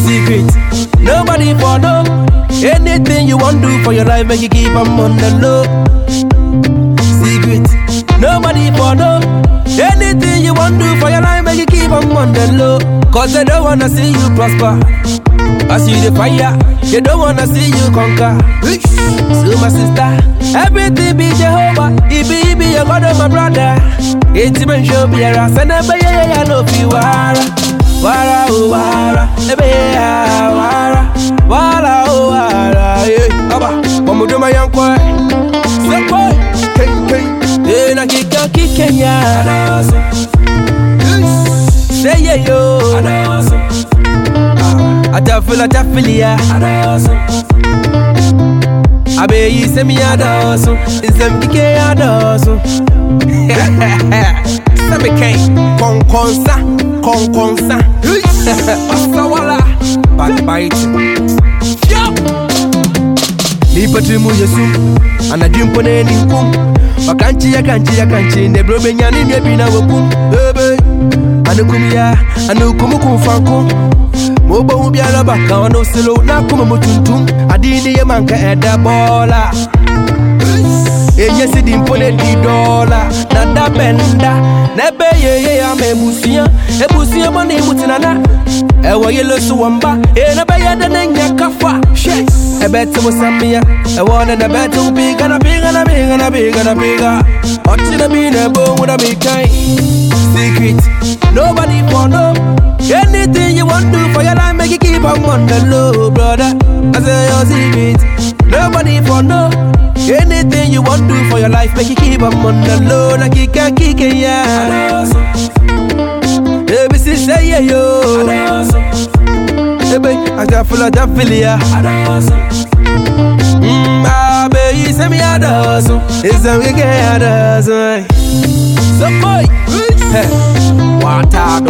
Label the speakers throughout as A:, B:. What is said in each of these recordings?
A: Secret, nobody for no. Anything you want do for your life, make you keep 'em on the low. Secret, nobody for no. Anything you want do for your life, make you keep 'em on the low. Cause they don't wanna see you prosper. I see the fire, they don't wanna see you conquer. So my sister, everything be Jehovah. It be, it be your God and my brother. It's even show be a ras and a bay, I know if you are. Wara, oh, wara, ebe, ah, wara, wara, oh, wara, yeah. Aba, mamu do my young boy. So boy, hey, hey. Eh, na kika, kika, ya. Say yeah, yo. Atafila, atafilia. Abe yi semi adoso, isem dike adoso. Semi kai, konkonsa, konkonsa. Asawala, backbiting. Yup. Nipa trimu yesu, anadwimpo na eni nkum. Wakanchi ya kanchi ya kanchi, nebro benyani nwe bi na wakum. Ebe, anukum ya, anukum kum fankum. Mobo hu biara baka ono silo na kuma mutuntum. Adini ye manka eda bola. Enye si di mpo ne di dola Na da benda Nebe ye ye ya me ebusia Ebusia mo ni mutinana Ewa ye lo su wamba E nebe ye de ne nya kafa She Ebe te mo samia Ewa ne nebe te ubiga na biga na biga na biga na biga Ochi na bi ne bo mu na bi kai Secret Nobody for no Anything you want do for your life Make you keep on on the low brother I say your secret Nobody for no Anything you want do for your life, make you keep 'em on the low, like you can kick it, yeah. Baby, say say yeah yo. Baby, I got full of that feel yeah. Mm, ah, baby, say me a dozen, it's a weekend a dozen. So boy, hey, watado,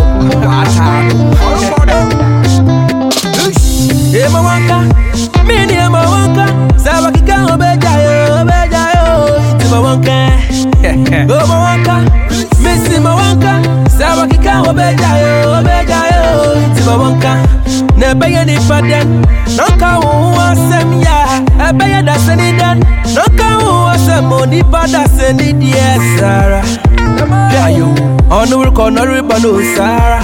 A: watado. Hey, my wanka, me near my wanka, Sabakika obeja yo, obeja yo, iti my wanka. Go my wanka, missy my wanka, Sabakika obeja yo, obeja yo, iti my wanka. Nebe ye ni faden, nonka wu asem ya, ebe ye da seni den, nonka wu asem o ni pa da seni die sara. Ayo, onu will call no riba no sara.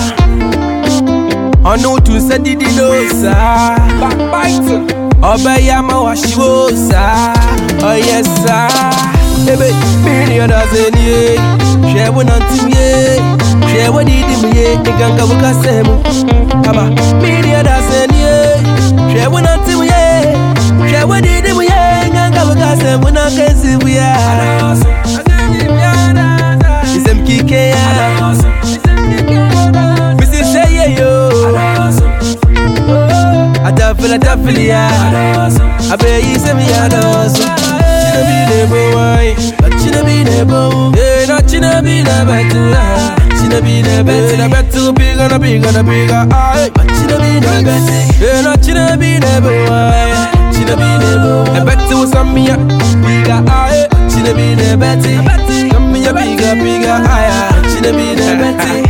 A: Onu tu se didi no sara. Backbiting. Ọbẹ̀ yá máa wá ṣíwó sá, ọyẹ sá. Ebe mílíọ̀nù dàsẹ̀ ni yé, ṣẹ̀wó náà ti mi yé, ṣẹ̀wó dídì mi yé, ìgàngà bó ká sẹ̀ mu. Àbá mílíọ̀nù dàsẹ̀ ni yé, ṣẹ̀wó náà ti mi yé, ṣẹ̀wó dídì mi yé, ìgàngà bó ká sẹ̀ mu náà kẹ́sì mu yá. Ìsẹ̀m kíkẹ́ yá, bísí ṣe yé yo. Atafila tafilia Abe yi se mi adoso China bi ne bo wai China bi ne bo Eh na china bi ne betu China bi ne betu Na betu biga na biga na biga Ay China bi ne betu Eh na china bi ne bo wai China bi ne bo E betu samia Biga ay China bi ne betu Samia biga biga ay China bi ne betu